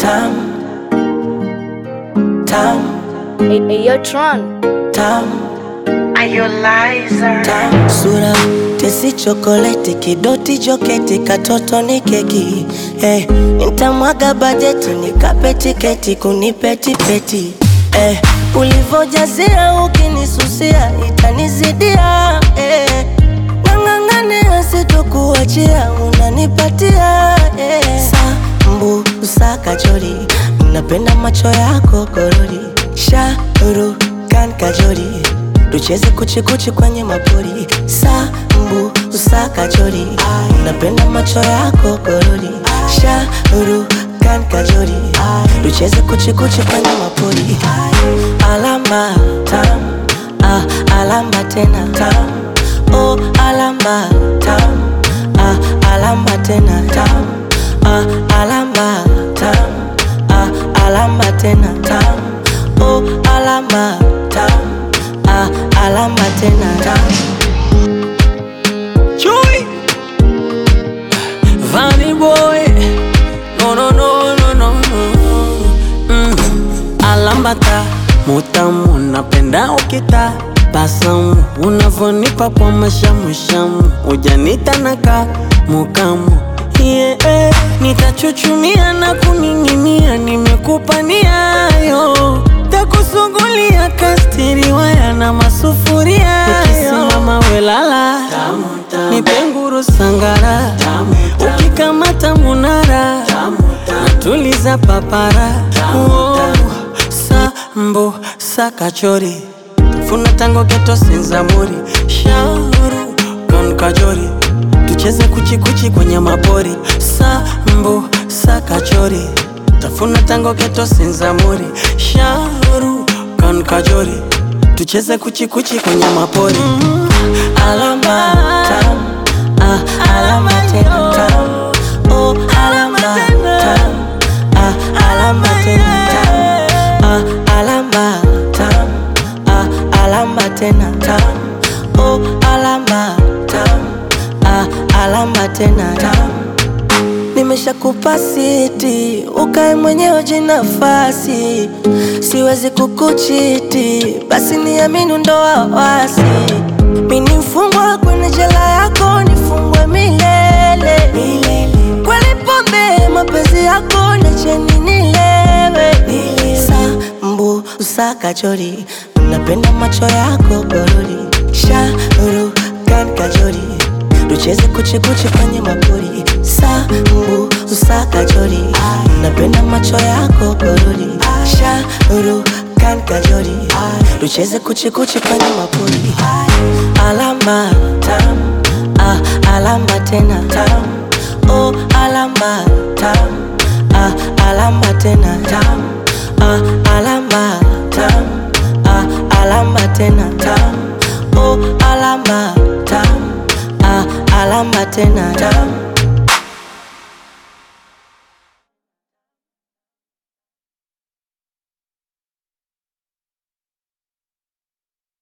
tam tam Hey, hey, yo, Tron. tam Are you liar? tam sura tesi chokoleti kidoti joketi katoto ni keki eh, nitamwaga bajeti nikape tiketi kunipetipeti eh, ulivojazia ukinisusia itanizidia eh, nang'ang'ania sitokuachia unanipatia eh. sambu usakajori napenda macho yako korori shauru kan kajori tucheze kuchikuchi kwenye mapori sambu usakajori napenda macho yako korori shauru kan kajori tucheze kuchikuchi kwenye mapori alama tam ah, alama tena tam oh, alama tam ah, alama tena tam ah, alama tam ah, alama tena tam oh, alama tam ah, alama tena tam Chui Vanny boy No no no no no no mm. Alambata mutamu napenda ukita basamu unavonipa kwa mashamushamu ujanita naka mukamu yeah, nitachuchumia na kuning'inia nimekupa niayo takusugulia kastiriwaya na masufuria ukisimama welala nipenguru sangara ukikamata munara natuliza papara oh, sambo sakachori funa tango geto senzamuri shauru kan kajori tucheze kuchikuchi kwenye mapori sambo sakachori tafuna tango geto senzamuri shauru kan kajori tucheze kuchikuchi kwenye mapori mm. alama tam ah, alama tena tam oh, alama tam ah, alama tena tam ah, alama tam ah, alama tena tam oh, alama tam ah, alama tena tam nimeshakupa siti ukae mwenyewe jinafasi siwezi kukuchiti basi niamini ndo wawasi mini mfungwa kwenye jela yako nifungwe milele kweli pombe mapenzi yako nacheni nilewe sambu usakachori napenda macho yako gorori shauru kan kajori tucheze kuchikuchi kwenye mapori sambu usakajori napenda macho yako gorori shauru kan kajori tucheze kuchikuchi kwenye mapori